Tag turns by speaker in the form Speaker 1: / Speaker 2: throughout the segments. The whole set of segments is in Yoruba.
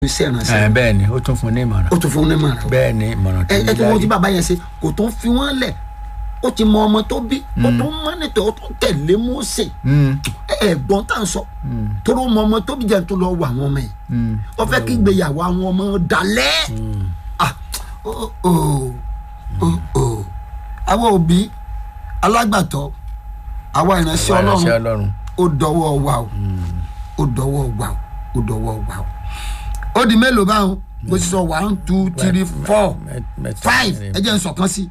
Speaker 1: iṣẹ́ ìrànṣẹ́
Speaker 2: ẹ bẹ́ẹ̀ ni ó tún fún ní ìmọ̀ràn
Speaker 1: ó tún fún un ní mọ̀ràn
Speaker 2: bẹ́ẹ̀ ni ìmọ̀ràn tó
Speaker 1: ẹ ẹ tó wọ́n ti
Speaker 2: láyé.
Speaker 1: bàbá yẹn ṣe kò tó ń fi wọ́n lẹ̀ ó ti mọ ọmọ tó bí ó tó ń mọ́nìtọ̀ ó tó ń tẹ̀lé Mósè
Speaker 2: Mm,
Speaker 1: ẹ ẹ̀gbọ́n tá à ń sọ tóró mọ ọmọ tó bí jẹ́ tó lọ wọ àwọn ọmọ yìí
Speaker 2: mm,
Speaker 1: wọ́n fẹ́ kí ìgbéyàwó àwọn ọmọ dalẹ̀ ah ó ó ó ó àwọn òbí alágbàtọ́ àwa ìránṣẹ́
Speaker 2: ìránṣẹ́
Speaker 1: Ọlọ́run
Speaker 2: Ọlọ́run
Speaker 1: ó dọwọ́ wa o ó dọwọ́ wa o ó dọwọ́ wa o ó di mélòó báwọn bó ti sọ one two three four
Speaker 2: Mẹ- mẹ́ta,
Speaker 1: five
Speaker 2: mẹ́rin.
Speaker 1: ẹ jẹ́ n sọ̀kan sí.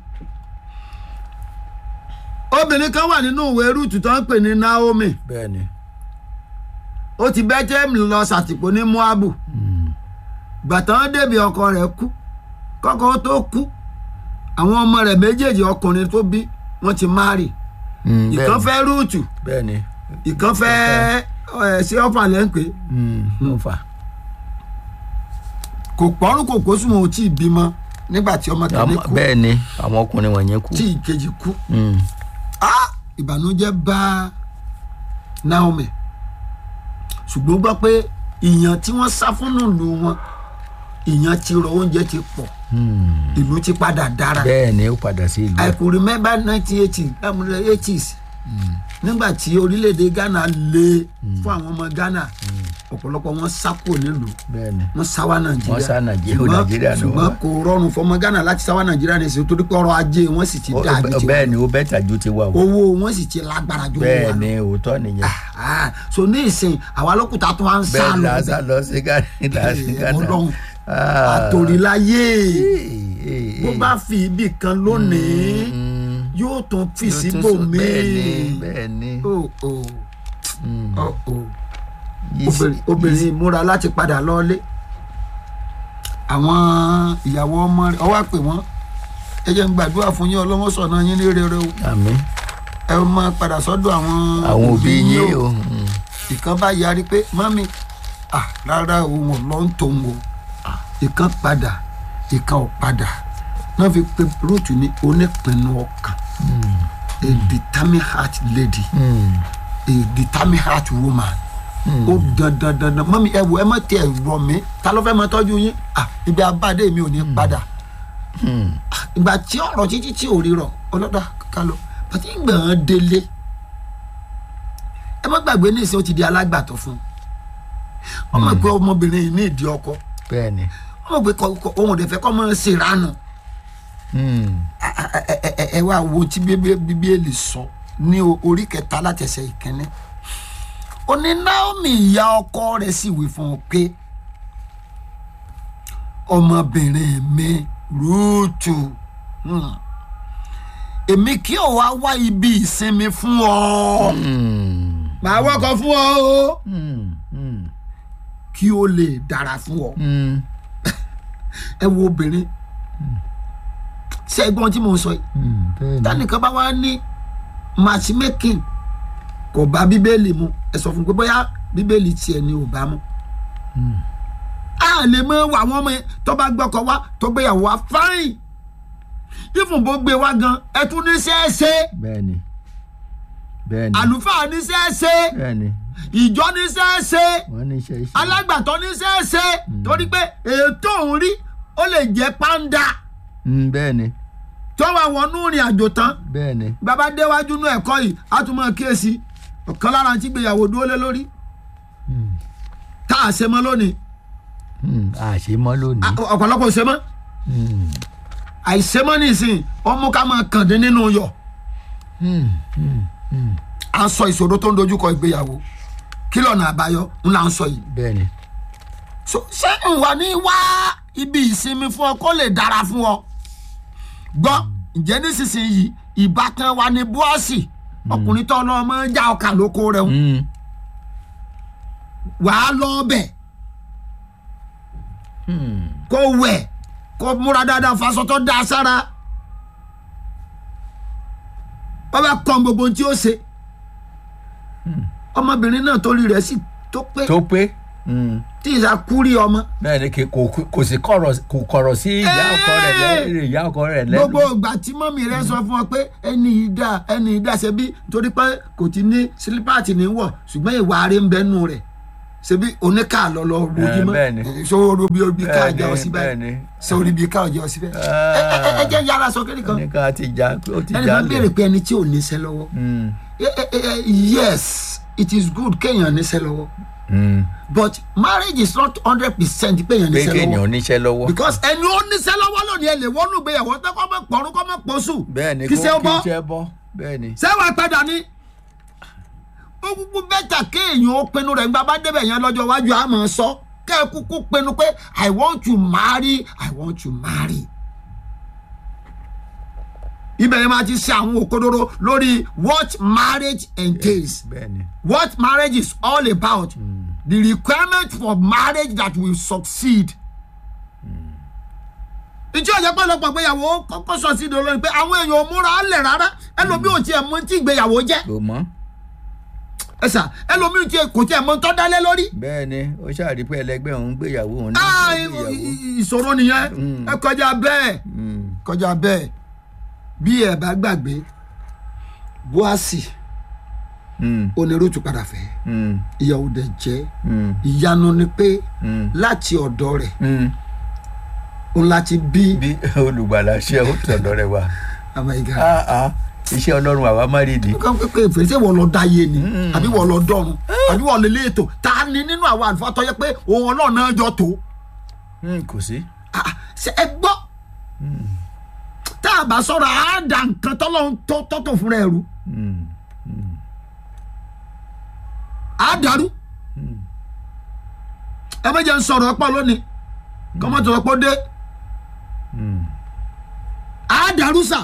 Speaker 1: obìnrin kan wà nínú ìwé rúùtù tó ń pè ní Naomi
Speaker 2: bẹ́ẹ̀ ni
Speaker 1: ó ti Bẹ́tẹ́lẹ́mù lọ ṣàtìpó ní Moabu gbàtàn débi ọkọ rẹ̀ kú kọ́kọ́ tó kú àwọn ọmọ rẹ̀ méjèèjì ọkùnrin tó bí wọ́n ti márì
Speaker 2: Mm,
Speaker 1: ìkan
Speaker 2: bẹ́ẹ̀
Speaker 1: fẹ́ rúùtù
Speaker 2: ni, bẹ́ẹ̀ ni
Speaker 1: ìkan fẹ́ ẹ̀ sí ọ̀fà lẹ́ńpẹ́
Speaker 2: Mm, ló fà
Speaker 1: kò pọ́nrún kò kó sùn wọn ò tí ì bímọ nígbà tí ọmọ kìíní
Speaker 2: Àmọ́-
Speaker 1: kú
Speaker 2: bẹ́ẹ̀ ni àwọn ọkùnrin wọ̀nyẹn kú
Speaker 1: tí ìkejì kú
Speaker 2: Mm,
Speaker 1: ah ìbànújẹ́ bá Naomi ṣùgbọ́n gbọ́ pé ìyàn tí wọ́n sá fún nílùú wọn ìyàn ti rọ oúnjẹ ti pọ̀
Speaker 2: mm.
Speaker 1: ìlú ti padà dára
Speaker 2: bẹ́ẹ̀ ni ó padà sí ìlú
Speaker 1: I could remember nineteen eighty eighties nígbà tí orílẹ̀-èdè Ghana le fún àwọn ọmọ Ghana ọ̀pọ̀lọpọ̀ wọn sá kúrò nílùú
Speaker 2: bẹ́ẹ̀ ni
Speaker 1: wọ́n sá wá Nàìjíríà
Speaker 2: Wọ́n sá Nàìjíríà-
Speaker 1: Ṣùgbọ́n-
Speaker 2: Nàìjíríà ni
Speaker 1: ṣùgbọ́n
Speaker 2: wọ́n.
Speaker 1: kò rọrùn fọmọ Ghana láti sá wá Nàìjíríà ní ìsìn torí pé ọrọ̀ ajé wọn sì ti
Speaker 2: Ó-
Speaker 1: dáa ju ti
Speaker 2: bẹ́ẹ̀ ni ó bẹ́ẹ̀ tàjú ti wà o
Speaker 1: owó wọn sì ti lágbára ju owó wa
Speaker 2: bẹ́ẹ̀
Speaker 1: lọ.
Speaker 2: ni òótọ́ nìyẹn
Speaker 1: Ah, so ní ìsìn àwa lókùtà tó wá ń sá
Speaker 2: bẹ́ẹ̀
Speaker 1: lọ
Speaker 2: la sá lọ sí Ghana la sí Ghana
Speaker 1: Ọlọ́run
Speaker 2: Ah.
Speaker 1: àtòríláyé
Speaker 2: Eh, eh,
Speaker 1: bó
Speaker 2: eh.
Speaker 1: bá fi ibì kan lónìí
Speaker 2: Mm,
Speaker 1: yóò tún fi
Speaker 2: yóò tún
Speaker 1: síbò
Speaker 2: sọ- bẹ́ẹ̀ ni
Speaker 1: míì
Speaker 2: bẹ́ẹ̀ ni
Speaker 1: Oh, oh,
Speaker 2: Mm.
Speaker 1: oh, oh.
Speaker 2: Yìí-
Speaker 1: Obìnrin- obìnrin múra láti padà lọ́ọ́lé àwọn ìyàwó ọmọ rẹ̀ ọwọ́ pè wọ́n ẹ jẹ́ ń gbàdúrà fún yín ọlọ́wọ́ sọ̀nà yín ní rere o
Speaker 2: àmín
Speaker 1: ẹ máa padà sọ́dọ̀ àwọn
Speaker 2: àwọn òbí yín o Mm.
Speaker 1: ìkan bá yarí pé mami ah rárá òun ò lọ ń tòun o ìkan padà ìkan ò padà náà fi pe rúùtù ní onípinnu ọkàn a determined heart lady
Speaker 2: Mm.
Speaker 1: a determined heart woman ó dandan dandan mami ẹ wo ẹ má tiẹ̀ rọ mí ta ló fẹ́ máa tọ́jú yín ah ibi abáde mi ò ní padà
Speaker 2: Mm.
Speaker 1: Ah, ìgbà tí ọ̀rọ̀ títí tí ò rí rọ̀ ọlọ́dà ká lọ pàtí gbọ̀n délé ẹ má gbàgbé ní ìsìn ó ti di alágbàtọ́ fún un ọmọ ìpè ọmọbìnrin yìí ní ìdí ọkọ
Speaker 2: bẹ́ẹ̀ ni
Speaker 1: ọmọ ìpè kọ kọ- òun ò dẹ̀ fẹ́ kọ́ mọ́ ṣe ìranù
Speaker 2: Mm.
Speaker 1: ẹ ẹ- ẹ- ẹ wá wo tí Bíbé- bíbélì sọ ní o- orí kẹta látẹsẹ̀ ìkíní ó ní Naomi ìyá ọkọ rẹ̀ sì wí fún un pé ọmọbìnrin mi Rúùtù hmm, èmi kí ò wá wá ibi ìsinmi fún ọ
Speaker 2: Mm.
Speaker 1: màá wọkọ̀ fún ọ o
Speaker 2: Mm. Mm.
Speaker 1: kí ó lè dára fún ọ
Speaker 2: Mm.
Speaker 1: ẹ wo obìnrin ṣé ẹ̀gbọ́n tí mo ń sọ yìí
Speaker 2: Mm. bẹ́ẹ̀ ni
Speaker 1: tánìkan bá wá ní matchmaking kò bá bíbélì mu ẹ sọ fún un pé bóyá bíbélì tiẹ̀ ni ò bá mu. a lè mọ àwọn ọmọ yẹn tó bá gbọ́kọ wá tó gbéyàwó wá fáìn ìfún bó gbé wá gan ẹ tún ní sẹ́ẹ̀sẹ́
Speaker 2: bẹ́ẹ̀ ni bẹ́ẹ̀ ni
Speaker 1: àlùfáà ní sẹ́ẹ̀sẹ́
Speaker 2: bẹ́ẹ̀ ni
Speaker 1: ìjọ ní sẹ́ẹ̀sẹ́
Speaker 2: wọ́n ní iṣẹ́ iṣẹ́
Speaker 1: alágbàtọ́ ní sẹ́ẹ̀sẹ́ torí pé ètò òun rí ó lè jẹ́ pàǹdà
Speaker 2: Mm. bẹ́ẹ̀ ni
Speaker 1: tó wà wọnú ìrìn àjò tán
Speaker 2: bẹ́ẹ̀ ni
Speaker 1: bàbá déwájú inú ẹ̀kọ́ yìí á tún máa kíyèsí ọ̀kan lára tí gbéyàwó dúró lé lórí
Speaker 2: Mm.
Speaker 1: tá a ṣe mọ́ lónìí
Speaker 2: Mm. àṣé mọ́ lónìí
Speaker 1: À- ọ̀pọ̀lọpọ̀ ò ṣe mọ́
Speaker 2: Mm.
Speaker 1: àìṣe mọ́ nísìn ọmú ká máa kàn dín nínú yọ̀
Speaker 2: Mm. Mm. Mm.
Speaker 1: à ń sọ ìṣòro tó ń dojúkọ ìgbéyàwó kí lọ́nà àbáyọ ń là ń sọ yìí
Speaker 2: bẹ́ẹ̀ ni
Speaker 1: So, ṣé ń wà ní wá ibi ìsinmi fún ọ kó lè dára fún ọ gbọ́ ǹjẹ́ nísinsìnyí ìbátan wa ní búọ́sì ọkùnrin tó lọ́ mọ́ já ọkà lóko rẹ̀ ń
Speaker 2: Mm.
Speaker 1: wàá lọ bẹ̀
Speaker 2: Mm.
Speaker 1: kó wẹ̀ kó múra dáadáa faṣọ tó dáa sára wọ́n bá kọ́ gbogbo ohun tí ó ṣe ọmọbìnrin náà torí rẹ̀ sì tó pé
Speaker 2: tó pé Mm.
Speaker 1: tí ìsà kúrí ọmọ
Speaker 2: bẹ́ẹ̀ ni kì- kò kò sí kọ̀rọ̀ kò kọ̀rọ̀ sí ìyá ọkọ rẹ̀ lẹ́rìí ìyá ọkọ rẹ̀ lẹ́rìí
Speaker 1: gbogbo ìgbà tí mọ́mì rẹ̀ sọ fún ọ pé ẹni yìí dá ẹni yìí dá ṣe bí torí pé kò ti ní sílípàtì ní wọ̀ ṣùgbọ́n ìwà rẹ̀ ń bẹ nù rẹ̀ ṣebí oníkà lọ lọ rojú mọ́
Speaker 2: bẹ́ẹ̀ ni.
Speaker 1: sórí bí orí ká
Speaker 2: Bẹ́ẹ̀
Speaker 1: jẹ́
Speaker 2: ni,
Speaker 1: ọ síbẹ̀
Speaker 2: bẹ́ẹ̀ ni.
Speaker 1: sórí bí ká jẹ́ ọ síbẹ̀ ẹ ẹ- ẹ jẹ́ yára sọ kéde kan
Speaker 2: ní ká ti já ó ti
Speaker 1: ẹni
Speaker 2: já
Speaker 1: máa ń béèrè pé ẹni tí ò níṣẹ́ lọ́wọ́
Speaker 2: Mm,
Speaker 1: Eh, eh, eh, yes it is good kéèyàn níṣẹ́ lọ́wọ́
Speaker 2: mm.
Speaker 1: but marriage is not hundred percent pé èèyàn
Speaker 2: pé
Speaker 1: níṣẹ́
Speaker 2: kéèyàn
Speaker 1: lọ́wọ́
Speaker 2: níṣẹ́ lọ́wọ́
Speaker 1: because ẹni ó níṣẹ́ lọ́wọ́ lónìí ẹ lè wọ́nú ìgbéyàwó tó kọ́ mọ́ pọ̀rún kọ́ mọ́ pọ̀ṣù
Speaker 2: bẹ́ẹ̀ ni
Speaker 1: kí
Speaker 2: kó
Speaker 1: ṣe ó
Speaker 2: kí
Speaker 1: bọ́
Speaker 2: iṣẹ́ bọ́ bẹ́ẹ̀ ni
Speaker 1: sẹ́wọ̀n padà ní. ó kúkú bẹ́tà kéèyàn ó pinnu rẹ̀ nígbà bá débẹ̀ yẹn lọ́jọ́ iwájú àmọ́ sọ kẹ́ ẹ kúkú pinnu pé i want to marry i want to marry. ibẹ̀ yẹn máa ti ṣe àwọn òkodoro lórí what marriage entails
Speaker 2: bẹ́ẹ̀ ni
Speaker 1: what marriage is all about the requirement for marriage that will succeed. ìjọ ìjẹ́ pọ̀lọpọ̀ ìgbéyàwó kọ́kọ́ sọ sí ìdòwò lónìí pé àwọn èèyàn ò múra á lẹ̀ rárá ẹlòmíì ò tiẹ̀ mọ tí ìgbéyàwó jẹ́
Speaker 2: kò mọ́
Speaker 1: ẹ sà ẹlòmíì tiẹ̀ kò tiẹ̀ mọ tọ́ dálé lórí.
Speaker 2: bẹ́ẹ̀ ni ó ṣàrí pé ẹlẹgbẹ́ òun gbéyàwó òun ní
Speaker 1: Ah,
Speaker 2: ìgbéyàwó
Speaker 1: i- i- ìṣòro nìyẹn
Speaker 2: Mm.
Speaker 1: ẹ kọjá bẹ́ẹ̀
Speaker 2: Mm,
Speaker 1: kọjá bẹ́ẹ̀ bí ẹ bá gbàgbé buasi
Speaker 2: mm,
Speaker 1: onírúurú padà fẹ́
Speaker 2: mm,
Speaker 1: ìyàwó dẹ̀ jẹ́
Speaker 2: mm,
Speaker 1: ìyanu ni pé
Speaker 2: mm,
Speaker 1: láti ọ̀dọ̀ rẹ̀
Speaker 2: mm.
Speaker 1: òun láti bí
Speaker 2: bí olùgbàlà ṣe ó tọ̀dọ̀ rẹ̀ wá
Speaker 1: àmàyíká
Speaker 2: Ah, ah, iṣẹ́ ọlọ́run àwa má rí di
Speaker 1: nǹkan pépé ìfèsè wọ́n lọ dá yé ni àbí wọ́n lọ dọ́run àbí wọ́n lè lé ètò ta ni nínú àwọn àlùfáà tó yẹ pé òun ọlọ́run náà jọ tó
Speaker 2: Mm, kò sí
Speaker 1: Ah, ṣe ẹ gbọ́ tá a bá sọ̀rọ̀ á da nǹkan tọ́lọ́run tó tọ́tò fúnra ẹ̀rú
Speaker 2: Mm,
Speaker 1: á dàrú ẹ méje ń sọ̀rọ̀ ọ̀pọ̀ lónìí kọ́mọ́tò ọ̀pọ̀ dé
Speaker 2: mm,
Speaker 1: á dàrú sà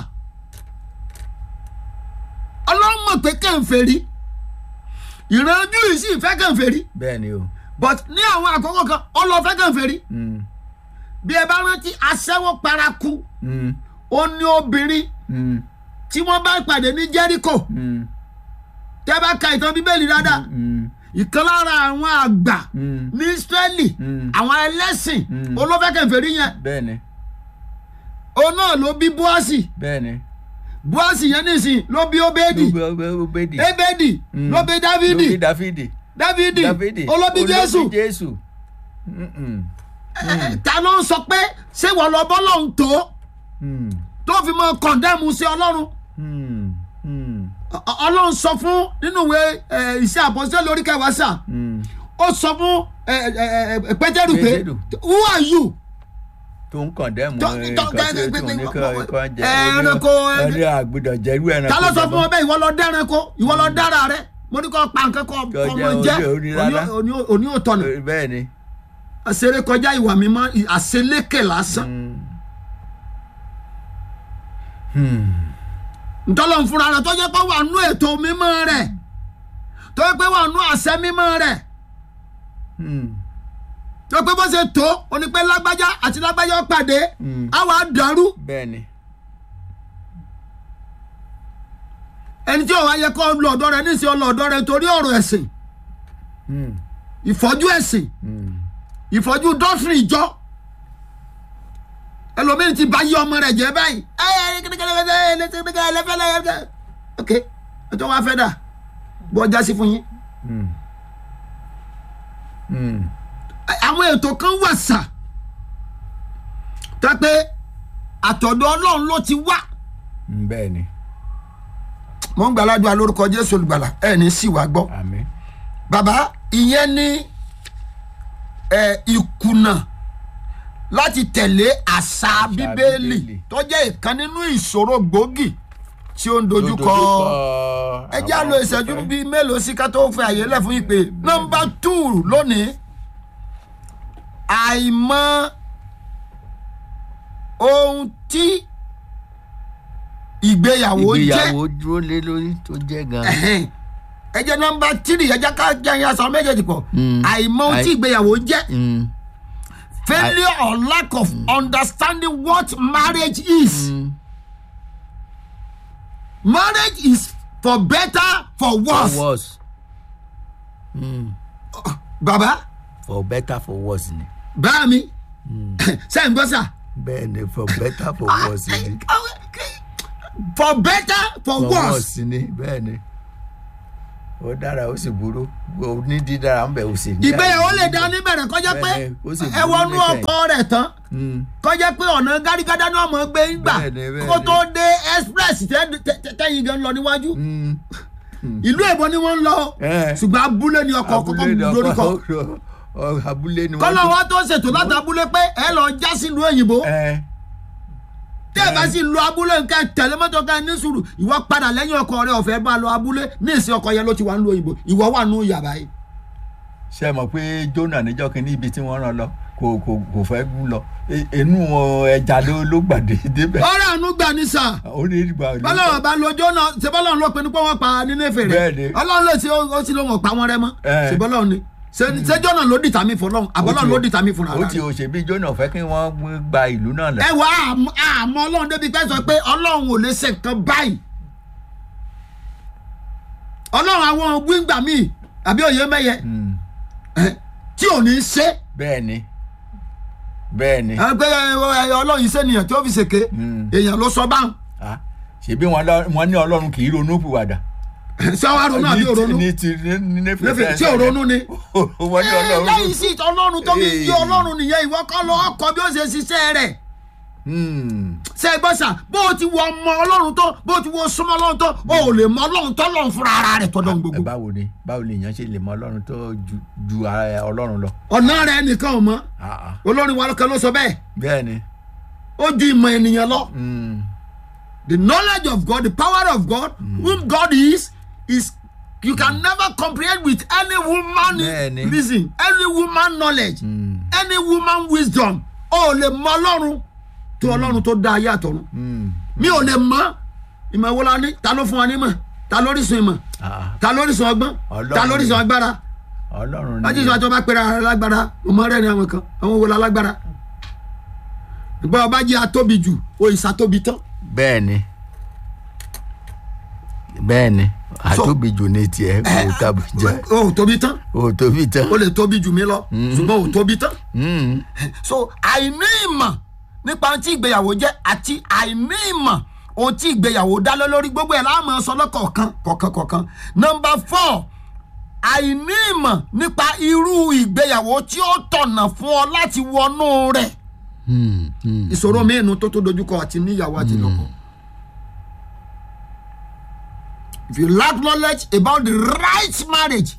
Speaker 1: ọlọ́run mọ̀ pé kẹ́ǹfẹ̀ rí ìrànjú yìí sì fẹ́ kẹ́ǹfẹ̀ rí
Speaker 2: bẹ́ẹ̀ ni o
Speaker 1: but ní àwọn àkókò kan ọlọ́fẹ́ kẹ́ǹfẹ̀ rí
Speaker 2: Mm,
Speaker 1: bí ẹ bá rántí aṣẹ́wó paraku
Speaker 2: mm,
Speaker 1: ó ní obìnrin
Speaker 2: mm,
Speaker 1: tí wọ́n bá pàdé ní jẹ́ríkò
Speaker 2: mm,
Speaker 1: tẹ́ bá ka ìtàn bíbélì dáadáa
Speaker 2: mm,
Speaker 1: ìkan lára àwọn àgbà
Speaker 2: mm.
Speaker 1: ní israẹli
Speaker 2: Mm.
Speaker 1: àwọn ẹlẹ́sìn
Speaker 2: Mm.
Speaker 1: olófẹ́ kẹ́ǹfẹ̀ rí yẹn
Speaker 2: bẹ́ẹ̀ ni
Speaker 1: òun náà ló bí búásì
Speaker 2: bẹ́ẹ̀ ni
Speaker 1: búásì yẹn nìsín ló bí obedi
Speaker 2: obedi
Speaker 1: ebedi
Speaker 2: Mm.
Speaker 1: ló bí dávidi
Speaker 2: lórí dáfídì
Speaker 1: dávidi
Speaker 2: dáfídì
Speaker 1: olóbi jésù
Speaker 2: olóbi jésù Mm, mm,
Speaker 1: Eh, ta ló ń sọ pé ṣé wọ́n lọ bọ́ lọ́hùn tó
Speaker 2: mm,
Speaker 1: tó fi mọ kọ̀ndẹ́mù sí ọlọ́run
Speaker 2: mm, mm,
Speaker 1: Ọ- ọ- ọlọ́run sọ fún nínú ìwé eh, iṣẹ́ àpọ́sẹ́ lórí kẹwàá sà
Speaker 2: mm.
Speaker 1: ó sọ fún eh, eh, eh, pétérù pé
Speaker 2: Pétérù.
Speaker 1: who are you
Speaker 2: tó ń kàn dẹ́mu
Speaker 1: Tó- tó-
Speaker 2: nǹkan tí
Speaker 1: tó-
Speaker 2: tó ní
Speaker 1: tó-
Speaker 2: kọ́ kọ́ jẹ́
Speaker 1: ẹranko,
Speaker 2: ẹni àgbùdọ̀ jẹ́rú ẹranko
Speaker 1: ta ló sọ
Speaker 2: jẹ
Speaker 1: fún
Speaker 2: mọ́.
Speaker 1: ọ bẹ́ẹ̀ ìwọ lọ dẹ́ranko ìwọ lọ dára rẹ mo ní kó pa nǹkan kọ
Speaker 2: Kó
Speaker 1: ọmọ
Speaker 2: jẹ́
Speaker 1: jẹ́
Speaker 2: orí- orí rárá.
Speaker 1: òní- òní- òní ò tọ̀nà
Speaker 2: bẹ́ẹ̀ ni
Speaker 1: àṣeré kọjá ìwà mímọ́ àṣelékè lásán
Speaker 2: Hmm.
Speaker 1: ntọ́lọ́ ń fúnra rẹ̀ tó jẹ́ pé wà nú ètò mímọ́ rẹ̀ tó jẹ́ pé wà nú àṣẹ mímọ́ rẹ̀
Speaker 2: Hmm.
Speaker 1: tó jẹ́ pé bó ṣe tó oní pé lágbájá àti lágbájá ó pàdé
Speaker 2: Hmm.
Speaker 1: á wàá dàrú
Speaker 2: bẹ́ẹ̀ ni
Speaker 1: ẹni tí òun ayẹ kọ́ lọ ọ̀dọ́ rẹ̀ níṣẹ́ ọlọ́ ọ̀dọ́ rẹ̀ torí ọ̀rọ̀ ẹ̀sìn
Speaker 2: Hmm.
Speaker 1: ìfọ́jú ẹ̀sìn
Speaker 2: Hmm.
Speaker 1: ìfọ́jú dọ́sìn ìjọ ẹlòmíín ti bá yí ọmọ rẹ̀ jẹ́ báyìí ẹ ẹ kẹ́kẹ́kẹ́ ẹlẹ́fẹ́lẹ́ ok ẹjọ́ wa fẹ́ dà bọ́ ọjà sí fún yín
Speaker 2: Hmm. Hmm.
Speaker 1: àwọn ètò kan wà sà tó pé àtọ̀dọ̀ ọlọ́run ló ti wá
Speaker 2: Hmm. bẹ́ẹ̀ ni
Speaker 1: mo ń gbàládùn alórúkọ jésù olùgbàlà ẹ ní sì wá gbọ́
Speaker 2: àmín
Speaker 1: bàbá ìyẹn ní ẹ ìkùnà láti tẹ̀lé àṣà bíbélì
Speaker 2: Bíbélì.
Speaker 1: tó jẹ́ ìkan nínú ìṣòro gbòógì tí ó ń dojúkọ ẹ já lo ìṣẹ́jú bíi mélòó sí ká tó fẹ́ àyè lẹ̀ fún ìpè nọmba tù lónìí àìmọ̀ ohun tí ìgbéyàwó jẹ́
Speaker 2: ìgbéyàwó dúró lé lórí tó jẹ́ gan-an
Speaker 1: ẹhẹn. ẹ jẹ́ nọmba tírì ẹ jẹ́ ká jẹ́ ẹ̀yà sọ méjèèjì pọ̀
Speaker 2: Mm.
Speaker 1: àìmọ̀ ohun tí
Speaker 2: Àì-
Speaker 1: ìgbéyàwó jẹ́
Speaker 2: Hmm.
Speaker 1: failure or lack of understanding what marriage is
Speaker 2: Hmm.
Speaker 1: marriage is for better for
Speaker 2: for
Speaker 1: worse
Speaker 2: worse Hmm.
Speaker 1: baba
Speaker 2: for better for worse ni
Speaker 1: bá mi sẹ́yìn gbọ́ sà
Speaker 2: bẹ́ẹ̀ ni for better for worse ni
Speaker 1: for better for
Speaker 2: for
Speaker 1: worse
Speaker 2: worse ni bẹ́ẹ̀ ni ó dára ó sì burú ó ní dídára ń bẹ ó sì ní.
Speaker 1: ìgbéyàwó lè dá níbẹ̀rẹ̀ kọjá pé
Speaker 2: Bẹ́ẹ̀ni, ó sì
Speaker 1: ẹ
Speaker 2: burú
Speaker 1: wọnú
Speaker 2: níkẹyìn.
Speaker 1: ọkọ rẹ̀ tán
Speaker 2: Mm.
Speaker 1: kọjá pé ọ̀nà gárígádá ní ọmọ gbé ń gbà
Speaker 2: Bẹ́ẹ̀ni, bẹ́ẹ̀ni.
Speaker 1: kó tó dé express tẹ́- tẹ́- tẹ́- tẹ́yìn gan lọ níwájú
Speaker 2: Mm.
Speaker 1: ìlú èbó ni wọ́n ń lọ
Speaker 2: Eh.
Speaker 1: ṣùgbọ́n abúlé ni ọkọ̀ kọ́kọ́
Speaker 2: abúlé ni
Speaker 1: lórí kọ́
Speaker 2: ọkọ ọ- abúlé ni
Speaker 1: kọ́lọ́
Speaker 2: wọ́n
Speaker 1: wa tó ṣètò láti abúlé pé ẹ lọ já sílùú òyìnbó
Speaker 2: ẹ
Speaker 1: tí ẹ bá sì lu abúlé nǹkan tẹ̀lé mọ́tò ká ní sùúrù ìwọ padà lẹ́yìn ọkọ rẹ ọ̀fẹ́ bá lọ abúlé ní ìsìn ọkọ yẹn ló ti wà ń lu òyìnbó ìwọ wà nù yàrá yìí.
Speaker 2: ṣe mọ̀ pé Jónà níjọ́ kínní ibi tí wọ́n rán lọ kò kò kò fẹ́ gún lọ E- inú ẹja ló ló gbàdé débẹ̀
Speaker 1: ọ̀rọ̀ àánú gbà ní sà
Speaker 2: ó ní ìgbà ló
Speaker 1: bọ́lọ́wọ́ bá lọ́jọ́ náà ṣe bọ́lọ́run ló pinnu pé wọ́n pa nínéfè
Speaker 2: Bẹ́ẹ̀ni.
Speaker 1: rẹ̀ ọlọ́run ló ṣe ó sì lóun ọ̀pá wọn rẹ mọ́
Speaker 2: Eh.
Speaker 1: ṣe bọ́lọ́run ni Ṣé- ṣéjọ́ náà ló dìtà mí fọlọ́run àbọ́lọ́run ló dìtà mí fúnra
Speaker 2: ó ti
Speaker 1: rẹ̀.
Speaker 2: ò ṣe bí Jónà fẹ́ kí wọ́n gba ìlú náà lọ.
Speaker 1: ẹ wà àmọ́ àmọ́ ọlọ́run débi pẹ́ sọ pé ọlọ́run ò lè ṣe nǹkan báyìí ọlọ́run àwọn wíńgbà míì àbí òye mẹ́yẹ
Speaker 2: Mm.
Speaker 1: eh, tí ò ní í ṣe
Speaker 2: bẹ́ẹ̀ ni bẹ́ẹ̀ ni
Speaker 1: ẹ pé ẹ, ẹ, ọlọ́run iṣẹ́ nìyẹn tí ó fi ṣèké
Speaker 2: Mm.
Speaker 1: èèyàn ló sọ báwọn
Speaker 2: Ah, ṣebí wọn lọ- wọn ní Ọlọ́run kì í ronú pìwàdà.
Speaker 1: ṣé wàá ronú àbí
Speaker 2: Ní ti-
Speaker 1: òronú
Speaker 2: ní ti ní ní
Speaker 1: Néfè, ṣé òronú ni.
Speaker 2: wọ́n ní
Speaker 1: Ẹ,
Speaker 2: Ọlọ́run.
Speaker 1: lẹ́yìn sí ọlọ́run tó fi yí
Speaker 2: Ee.
Speaker 1: ọlọ́run nìyẹn ìwọ kọ́ lọ ọkọ̀ bí ó ṣe ṣiṣẹ́ rẹ̀
Speaker 2: Hmm.
Speaker 1: ṣe é gbọ́sà bó o ti wọ ọmọ ọlọ́run tó bó o ti wọ súnmọ́ ọlọ́run tó o ò lè mọ ọlọ́run tó lọ́run fúnra ara rẹ̀ tọ́lọ́run
Speaker 2: Ẹ
Speaker 1: gbogbo
Speaker 2: báwo ni báwo ni èèyàn ṣe lè mọ Ọlọ́run tó ju ju ara Ọlọ́run lọ.
Speaker 1: ọ̀nà rẹ̀ nìkan ò mọ́
Speaker 2: Ah, ah.
Speaker 1: olórin wa kan ló sọ bẹ́ẹ̀
Speaker 2: bẹ́ẹ̀ ni.
Speaker 1: ó ju ìmọ̀ ènìyàn lọ
Speaker 2: Hmm.
Speaker 1: the knowledge of God the power of God whom God is is you can never comprehend with any woman
Speaker 2: Bẹ́ẹ̀ni.
Speaker 1: reason any woman knowledge
Speaker 2: Hmm.
Speaker 1: any woman wisdom o ò lè mọ ọlọ́run tó ọlọ́run tó dá ayé àtọ̀run
Speaker 2: Hmm.
Speaker 1: mi ò lè mọ ìmọ̀ wo la ní ta ló fún wa ní mọ̀ ta lórísun ìmọ̀
Speaker 2: Ah,
Speaker 1: ta lórísun ọgbọ́n
Speaker 2: Ọlọ́run
Speaker 1: ta lórísun
Speaker 2: ni.
Speaker 1: agbára
Speaker 2: Ọlọ́run
Speaker 1: láti
Speaker 2: ni.
Speaker 1: sọ àti ọba pẹ̀lú ara lágbára ọmọ rẹ̀ ni àwọn kan àwọn wo la lágbára ìgbà ọba jẹ́ atóbi jù o ìsàtóbi tán
Speaker 2: bẹ́ẹ̀ ni bẹ́ẹ̀ ni àtóbi jù ní tiẹ̀ kò tàbí jẹ́
Speaker 1: o ò tóbi tán
Speaker 2: o tóbi tán.
Speaker 1: o lè tóbi jù mí lọ ṣùgbọ́n o ò tóbi tán
Speaker 2: Hmm.
Speaker 1: so àìní ìmọ̀ nípa ohun tí ìgbéyàwó jẹ́ àti àìní ìmọ̀ ohun tí ìgbéyàwó dá lé lórí gbogbo ẹ̀ láàmú sọ lọ́kọ̀ọ̀kan kọ̀ọ̀kan kọ̀ọ̀kan nọmba four àìní ìmọ̀ nípa irú ìgbéyàwó tí ó tọ̀nà fún ọ láti wọnú rẹ̀
Speaker 2: Hmm. Hmm.
Speaker 1: ìṣòro mìíràn tó tó dojúkọ àti níyàwó àti lọ́kọ. if you lack knowledge about the right marriage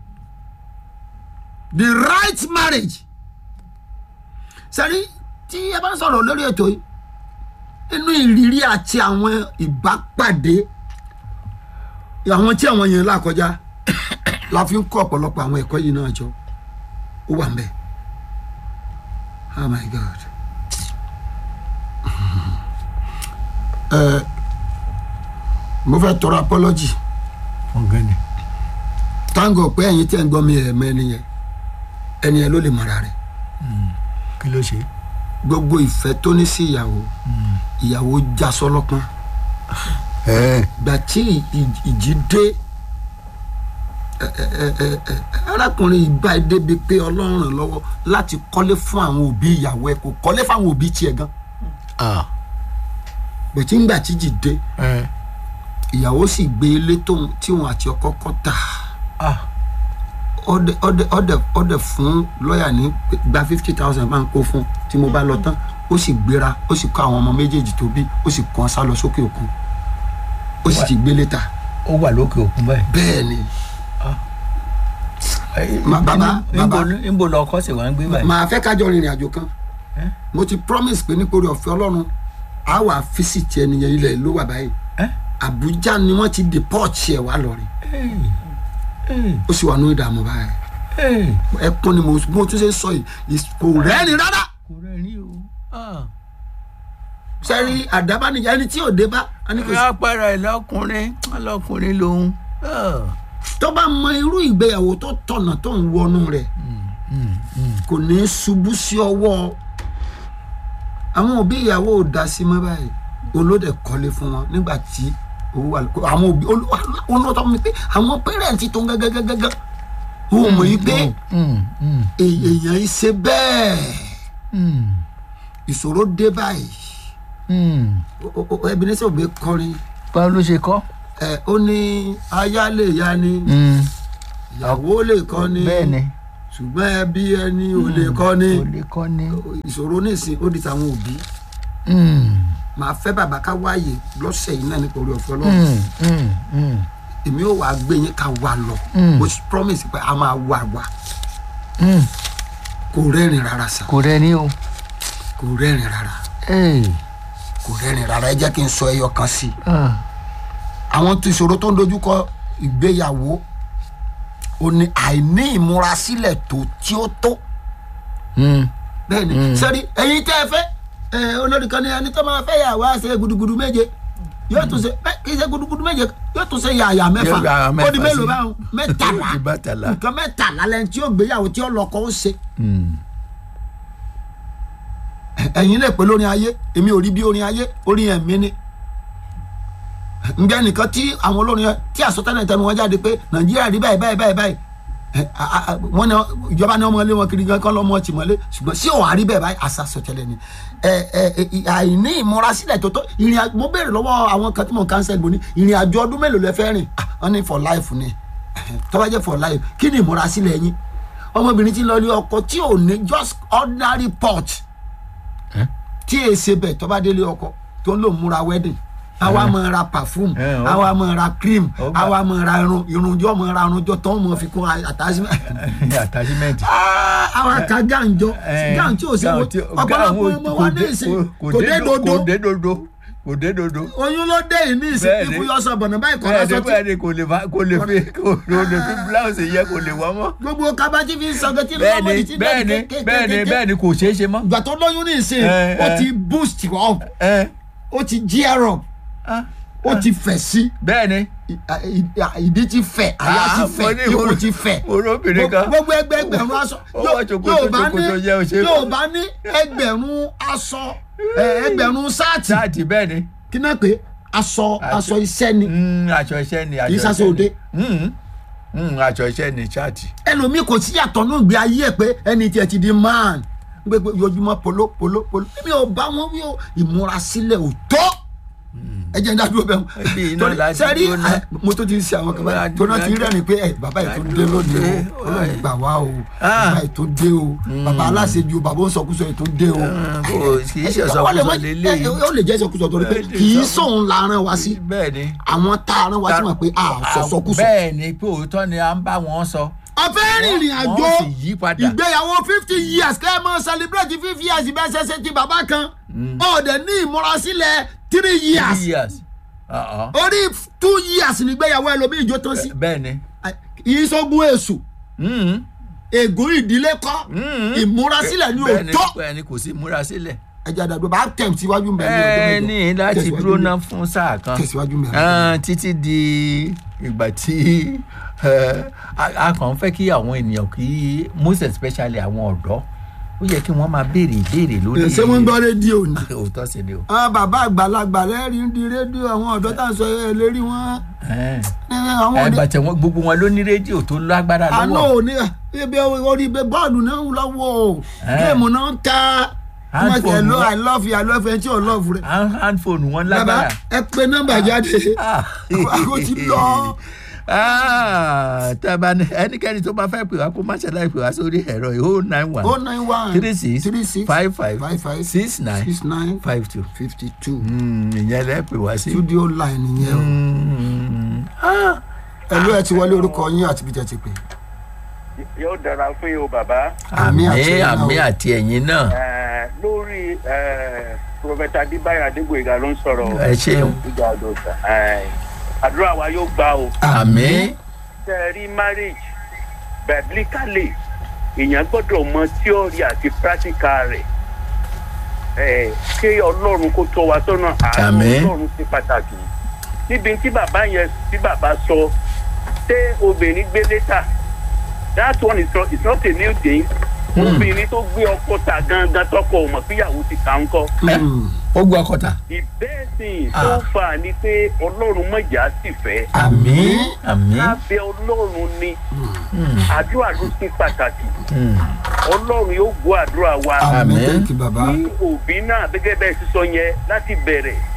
Speaker 1: the right marriage sẹ́rí tí ẹ bá ń sọ̀rọ̀ lórí ètò yìí inú ìrírí àti àwọn ìbápàdé àwọn tí àwọn yẹn là kọjá la fi ń kọ́ ọ̀pọ̀lọpọ̀ àwọn ẹ̀kọ́ yìí náà jọ ó wà ń bẹ̀ oh my god. ẹ mo fẹ́ tọrọ apology
Speaker 2: wọ́n gan ni.
Speaker 1: tango pé ẹ̀yin tí ẹ̀ ń gbọ́ mi ẹ̀ mọ ẹni yẹn ẹni yẹn ló lè mọ̀ra rẹ̀
Speaker 2: kí ló ṣe.
Speaker 1: gbogbo ìfẹ́ tó ní sí ìyàwó ìyàwó já sọlọ́pọ́n
Speaker 2: ẹ
Speaker 1: gbà tí ì- ìjì dé ẹ, ẹ, ẹ, ẹ, ẹ, arákùnrin ìgbà débi pé ọlọ́run ràn lọ́wọ́ láti kọ́lé fún àwọn òbí ìyàwó ẹ̀ kò kọ́lé fún àwọn òbí tiẹ̀ gan
Speaker 2: ah
Speaker 1: bẹ̀tí ńgbà tí ìjì dé
Speaker 2: ẹ
Speaker 1: ìyàwó sì gbé ilé tóun tí òun àti ọkọ kọ́ tà
Speaker 2: ah
Speaker 1: ọdẹ ọdẹ ọdẹ ọdẹ fún lọ́ọ̀yà ní gba fifty thousand máa ń kó fún tí mo bá lọ tán ó sì gbéra ó sì kó àwọn ọmọ méjèèjì tó bí ó sì kàn sá lọ sókè òkun ó sì ti gbélé ta
Speaker 2: ó wà lókè òkun báyìí.
Speaker 1: bẹ́ẹ̀ ni
Speaker 2: Ẹ,
Speaker 1: Ma- bàbá,
Speaker 2: níbo-
Speaker 1: bàbá.
Speaker 2: níbo lọ ọkọ sì wá ń gbé báyìí.
Speaker 1: màá fẹ́ kájọ rìnrìn àjò kan
Speaker 2: Eh?
Speaker 1: mo ti promise pé nítorí ọ̀fẹ́ ọlọ́run á wà físìtì ẹnìyẹn ilẹ̀ ló wà báyìí
Speaker 2: Ẹ?
Speaker 1: àbújá ni wọ́n ti deport ẹ̀ wá lọ́rin
Speaker 2: Ẹ, ẹ,
Speaker 1: ó sì wà ní ìdààmú báyìí
Speaker 2: ẹ.
Speaker 1: ẹkún ni mo mo tún ṣe sọ yìí is- kò rẹ́rìn rárá
Speaker 2: kò rẹ́rìn o. Ah.
Speaker 1: sẹ́rí àdábánijà ẹni tí ò dé bá a ní kò sí
Speaker 2: apára ẹ̀ lọ́kùnrin ọlọ́kùnrin lòun. Ah.
Speaker 1: tó bá mọ irú ìgbéyàwó tó tọ̀nà tó ń wọnú rẹ̀ kò ní í ṣubú sí ọwọ́ àwọn òbí ìyàwó ò dá sí mọ́ báyìí olóde kọ́lé fún wọn nígbà tí owó wà lóko àwọn òbí olóòótọ́ mi pé àwọn pẹ́rẹ́ǹtì tó ń gẹ́gẹ́gẹ́gẹ́ ó mọ̀ yí pé
Speaker 2: Mm, mm,
Speaker 1: èè- èèyàn yìí ṣe bẹ́ẹ̀
Speaker 2: mm,
Speaker 1: ìṣòro dé báyìí
Speaker 2: mm.
Speaker 1: O- o- o- Ebenezer Obey kọrin
Speaker 2: báwo ló ṣe kọ́.
Speaker 1: ẹ ó ní aya lè ya ni ìyàwó lè kọ́ ni
Speaker 2: bẹ́ẹ̀ ni
Speaker 1: ṣùgbọ́n ẹbí ẹni ò lè kọ́ ni
Speaker 2: kò lè kọ́ ni.
Speaker 1: ìṣòro nísìn ó di tàwọn òbí màá fẹ́ bàbá ká wáyè lọ́sẹ̀ yìí náà nípa orí ọ̀fẹ́ ọlọ́run èmi ò wá gbé yín ká wà lọ mo promise pé a máa wà wà kò rẹ́rìn rárá sa
Speaker 2: kò rẹ ní o.
Speaker 1: kò rẹ́rìn rárá kò rẹ́rìn rárá ẹ jẹ́ kí n sọ ẹyọ kan sí i àwọn tó ìṣòro tó ń dojúkọ ìgbéyàwó ò ní àìní ìmúrasílẹ̀ tó tí ó tó bẹ́ẹ̀ ni sẹ́ni ẹ̀yin tẹ́ ẹ fẹ́ ẹ olórí kan ní ẹni tó máa fẹ́ yà wá ṣe gudugudu méje yóò tún ṣe bẹ́ẹ̀ kì í ṣe gudugudu méje yóò tún ṣe yàyà mẹ́fà
Speaker 2: Yóò yàyà
Speaker 1: ó di
Speaker 2: mẹ́fà
Speaker 1: mélòó
Speaker 2: sí.
Speaker 1: báwọn mẹ́tàlá
Speaker 2: Ó di mẹ́tàlá.
Speaker 1: nǹkan mẹ́tàlá lẹ́ni tí yóò gbéyàwó tí yóò lọ́kọ ó ṣe ẹ̀yin lè pè lórin ayé èmi ò rí bí orin ayé orin ẹ̀mí ni ǹjẹ́ nìkan tí àwọn olórin yẹn tí àsọtẹ́lẹ̀ tẹnu wọn jáde pé nàìjíríà rí báyìí báyìí báyìí báyìí ẹ, a- a- a- wọ́n ní ìjọba ní ọmọ ilé wọn kiri gan kán lọ́mọ ọtí mọ́lé ṣùgbọ́n sí òun àrí bẹ́ẹ̀ báyìí àṣà sọtẹ́lẹ̀ ni ẹ ẹ ẹ, àìní ìmúrasílẹ̀ tó tó ìrìn àjò mo béèrè lọ́wọ́ àwọn kan tí mo cancel mo ní ìrìn àjò ọdún mélòó lẹ fẹ́ rìn Ah, wọ́n ní for life ni tó bá jẹ́ for life kí ni ìmúrasílẹ̀ yín ọmọbìnrin tí ń lọ ilé ọkọ tí ò ní just ordinary pot tí èyí ṣe bẹ̀ tó bá délé ọkọ tó ń lò múra wedding àwa máa ra perfume
Speaker 2: Eh, ó-
Speaker 1: àwa máa ra cream
Speaker 2: ó gbà.
Speaker 1: àwa máa ra irun irunjọ́ máa ra irunjọ́ tó ń mọ̀ fi kún attachment
Speaker 2: attachment.
Speaker 1: Ah, àwa ka gàǹjọ
Speaker 2: Eh,
Speaker 1: gàǹjọ ò sí
Speaker 2: gown
Speaker 1: wo
Speaker 2: tí-
Speaker 1: ọ̀pọ̀lọpọ̀
Speaker 2: gown
Speaker 1: ọmọ
Speaker 2: kò
Speaker 1: wa
Speaker 2: dé-
Speaker 1: ní ìsìn
Speaker 2: kò
Speaker 1: kò dé
Speaker 2: do-
Speaker 1: dodo
Speaker 2: kò dé dodo kò dé dodo.
Speaker 1: oyún ló dé yìí ní ìsìn
Speaker 2: Bẹ́ẹ̀ni.
Speaker 1: ikú yọ sọ bọ̀nà báyìí kọ́
Speaker 2: bẹ́ẹ̀ ni
Speaker 1: lásán tí
Speaker 2: bẹ́ẹ̀ ni kò lè fa kò lè fi kò lè fi blouse yẹ kò lè wọ́ mọ́.
Speaker 1: gbogbo kabati fi ń sọgẹ tí
Speaker 2: bẹ́ẹ̀
Speaker 1: lọ́mọdé
Speaker 2: ni
Speaker 1: ti
Speaker 2: bẹ́ẹ̀ ni bẹ́ẹ̀ ni bẹ́ẹ̀ ni kò ṣeé ṣe mọ́.
Speaker 1: ìgbà tó lóyún ní ìsìn
Speaker 2: Eh,
Speaker 1: ó
Speaker 2: eh.
Speaker 1: ti boost up
Speaker 2: ẹ
Speaker 1: ó ti gear up
Speaker 2: ah,
Speaker 1: ó ti fẹ̀ sí
Speaker 2: bẹ́ẹ̀ ni.
Speaker 1: i- i- ìdí ti fẹ̀ àyà ti
Speaker 2: Ah,
Speaker 1: fẹ̀
Speaker 2: mo ní
Speaker 1: ikùn
Speaker 2: mo-
Speaker 1: ti fẹ̀
Speaker 2: mo róbìnrin kan.
Speaker 1: gbogbo ẹgbẹ́ ẹgbẹ̀rún aṣọ
Speaker 2: Ó wọ ṣòkòtò, ṣòkòtò yẹ ò ṣe é
Speaker 1: yóò
Speaker 2: fọ́.
Speaker 1: bá ní ẹgbẹ̀rún aṣọ ẹ, ẹgbẹ̀rún sáàtì
Speaker 2: sáàtì bẹ́ẹ̀ ni.
Speaker 1: kí náà pé aṣọ aṣọ iṣẹ́ ni
Speaker 2: Mm, aṣọ iṣẹ́ ni.
Speaker 1: Kì í
Speaker 2: aṣọ
Speaker 1: ṣaṣọ
Speaker 2: iṣẹ́
Speaker 1: òde.
Speaker 2: ni. Mm, mm, aṣọ iṣẹ́ ni sáàtì.
Speaker 1: ẹlòmíì kò sí yàtọ̀ ní ìgbé ayé ẹ̀ pé ẹni tí ẹ ti di man gbogbo ojoojúmọ́ polo polo polo mi ò bá wọn wí o ìmúrasílẹ̀ ò tó ẹ jẹ́ ń dá dúró bẹ́ẹ̀
Speaker 2: Ẹbí
Speaker 1: mu
Speaker 2: iná
Speaker 1: torí
Speaker 2: láti
Speaker 1: sẹ́rí
Speaker 2: dúró náà.
Speaker 1: mo tó ti ń ṣe àwọn kan báyìí
Speaker 2: Láti
Speaker 1: tó náà ti
Speaker 2: dúró.
Speaker 1: rẹ́rìn pé ẹ bàbá yìí tó dé lónìí o ọlọ́run gbà wá o
Speaker 2: Ah.
Speaker 1: bàbá yìí tó dé o bàbá aláṣejù o bàbá ó sọkúsọ yìí tó dé o.
Speaker 2: kò kì í ṣe
Speaker 1: Ó lè
Speaker 2: sọkúsọ
Speaker 1: má-
Speaker 2: lélẹ́yìí.
Speaker 1: ẹ- ó lè jẹ́ sọkúsọ torí pé
Speaker 2: Ẹ lè
Speaker 1: kì í
Speaker 2: sọ.
Speaker 1: sóun la rán wa sí
Speaker 2: bẹ́ẹ̀ ni.
Speaker 1: àwọn tá a rán wa sí mọ̀ pé a sọ sọkúsọ.
Speaker 2: bẹ́ẹ̀ ni pé òótọ́ ni à ń bá wọn sọ.
Speaker 1: ọ̀fẹ́ rìnrìn àjò
Speaker 2: wọ́n sì yí padà.
Speaker 1: ìgbéyàwó fifty years kẹ́ ẹ mọ celebrate fifty years bẹ́ẹ̀ ṣẹṣẹ ti bàbá kan ọ̀dẹ̀ ní ìmúrasílẹ̀ three years
Speaker 2: three years. Uh-uh.
Speaker 1: orí two years nígbéyàwó ẹlòmíì ìjó tán sí
Speaker 2: bẹ́ẹ̀ ni.
Speaker 1: ìṣògùn èṣù
Speaker 2: Mm,
Speaker 1: ègún ìdílé kọ́
Speaker 2: mm.
Speaker 1: ìmúrasílẹ̀ ní
Speaker 2: bẹ́ẹ̀ ni
Speaker 1: òótọ́
Speaker 2: bẹ́ẹ̀ ni kò sí múra sílẹ̀.
Speaker 1: ẹja àdàdo bá tẹ̀ síwájú mbẹ́ ní ọjọ́
Speaker 2: ẹ
Speaker 1: mẹ́jọ.
Speaker 2: ní láti
Speaker 1: Tẹ̀síwájú
Speaker 2: dúró
Speaker 1: mbẹ́.
Speaker 2: náà fún sáà kan.
Speaker 1: tẹ̀síwájú mbẹ́.
Speaker 2: Ah, títí di ìgbà tí eh, a a kàn ń fẹ́ kí àwọn ènìyàn kí most especially àwọn ọ̀dọ́ ó yẹ kí wọ́n máa béèrè ìbéèrè lórí.
Speaker 1: ṣé wọ́n ń gbọ́ rédíò ni.
Speaker 2: òótọ́ sí ni o.
Speaker 1: àwọn bàbá àgbàlagbà lẹ́rìí ń di rédíò àwọn ọ̀dọ́ tá à ń sọ ẹ lérí wọn.
Speaker 2: Eh.
Speaker 1: ẹ, àwọn
Speaker 2: ẹ
Speaker 1: òde
Speaker 2: bàtẹ wọn gbogbo wọn ló ní rédíò tó lágbára
Speaker 1: àná
Speaker 2: lọ́wọ́.
Speaker 1: òní ibi orí ibi bọ́ọ̀lù náà ń lọ́wọ́ o
Speaker 2: Eh.
Speaker 1: géèmù náà ń ta
Speaker 2: Handphone
Speaker 1: hello
Speaker 2: wọn.
Speaker 1: i love you i love you ẹ tí ò love rẹ.
Speaker 2: hand handphone wọn
Speaker 1: bàbá
Speaker 2: lágbára.
Speaker 1: ẹ pe nọ́mbà jáde
Speaker 2: Ah.
Speaker 1: àgọ́ ti lọ.
Speaker 2: Ah, tá a bá ní ẹnikẹ́ni tó bá fẹ́ pè wá kó má ṣe láì pè wá sórí ẹ̀rọ yìí oh nine one
Speaker 1: o nine one
Speaker 2: three six
Speaker 1: three six
Speaker 2: five five
Speaker 1: five five
Speaker 2: six nine
Speaker 1: six nine
Speaker 2: five two.
Speaker 1: fifty two
Speaker 2: ìyẹn lẹ́ pè wá sí.
Speaker 1: studio line yẹn o.
Speaker 2: Mm. Ah.
Speaker 1: ẹ ló ẹ ti wọlé orúkọ yín àti bíjẹ ti pè.
Speaker 3: yóò dára fún yín o bàbá
Speaker 1: Àmì
Speaker 2: àmì
Speaker 1: àti ẹ̀yin náà
Speaker 2: àmì
Speaker 1: o.
Speaker 2: àti ẹ̀yin náà
Speaker 3: Eh, lórí eh, prọfẹta adébáyọ̀ adégbòyega ló ń sọ̀rọ̀
Speaker 2: ẹ ṣeun
Speaker 3: ìjà àdóòtà àdúrà wa yóò gbà o
Speaker 2: àmì
Speaker 3: tẹ́ ẹ rí marriage biblically èèyàn gbọ́dọ̀ mọ theory àti practical rẹ̀ Eh, kí ọlọ́run kó tọ́ wa sọ́nà àánú
Speaker 2: Àmín.
Speaker 3: ọlọ́run ṣe pàtàkì níbi tí bàbá yẹn tí bàbá sọ ṣé obìnrin gbé létà that one is not, is not a new thing obìnrin tó gbé ọkọ ta gangan tọkọ ò mọ̀ fíyàwó ti kà ń kọ́
Speaker 1: Mm.
Speaker 2: ó gbọ́ ọkọ̀tà
Speaker 3: ìbẹ́ẹ̀sìn
Speaker 2: Ah.
Speaker 3: tó fà á ni pé ọlọ́run mọ̀jà sì fẹ́
Speaker 2: àmì àmì
Speaker 3: lábẹ́ ọlọ́run ni
Speaker 2: Mm.
Speaker 3: àdúrà ló ṣe pàtàkì
Speaker 2: Mm.
Speaker 3: ọlọ́run yóò gbọ́ àdúrà wa
Speaker 1: àmì
Speaker 2: Àmín.
Speaker 1: thank you bàbá.
Speaker 3: ní òbí náà gẹ́gẹ́ bẹ́ẹ̀ sísọ yẹn láti bẹ̀rẹ̀